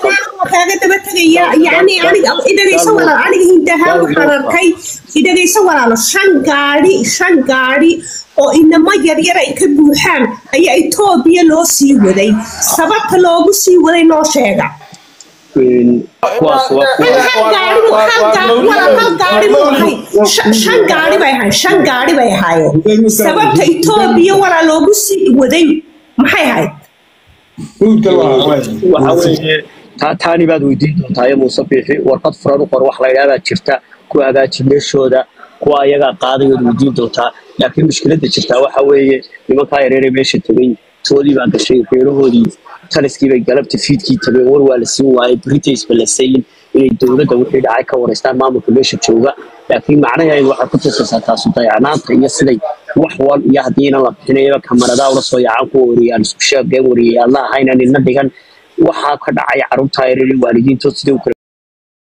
kaaga daba tegaya yacni aniga idhagayso walaal aniga hindahaan waxaan arkay idhagayso walaalo shan gaadhi shan gaadhi oo inamo yaryar ay ka buuxaan ayaa etoobiya loo sii waday sababta loogu sii waday noo sheega kuwaas waa kuwa shan gaari bay ahayn shan gaari bay ahaayeen sababta etoobiya walaa loogu sii waday maxay ahayd waxa weeye taa taani baad weydiin doontaa iyo muuse biixi warqad furan u qor wax la yidhaha baa jirta ku hagaaji meeshooda kuwa ayagaa qaaday ood weydiin doontaa laakiin mushkiladda jirtaa waxa weeye nimankaa yareere meesha tegey toodii baa gashay reerahoodii taliskii bay galabta fiidkii tageen war waa la siin waayey britaisba la sayin inay dowladda wixii dhacay ka wareystaan maamulka meesha jooga laakiin macnaheedu waxay ku tusaysaa taasu dayacnaanta iyo siday wax wal iyo haddii inan la bixinayo kamaradaha ula soo yaacaan kuwa wariyaan isku sheegeen wariyay alla ahayna nina dhigan waxaa ka dhacay carruurtaa yareere waalidiintood sidai u kala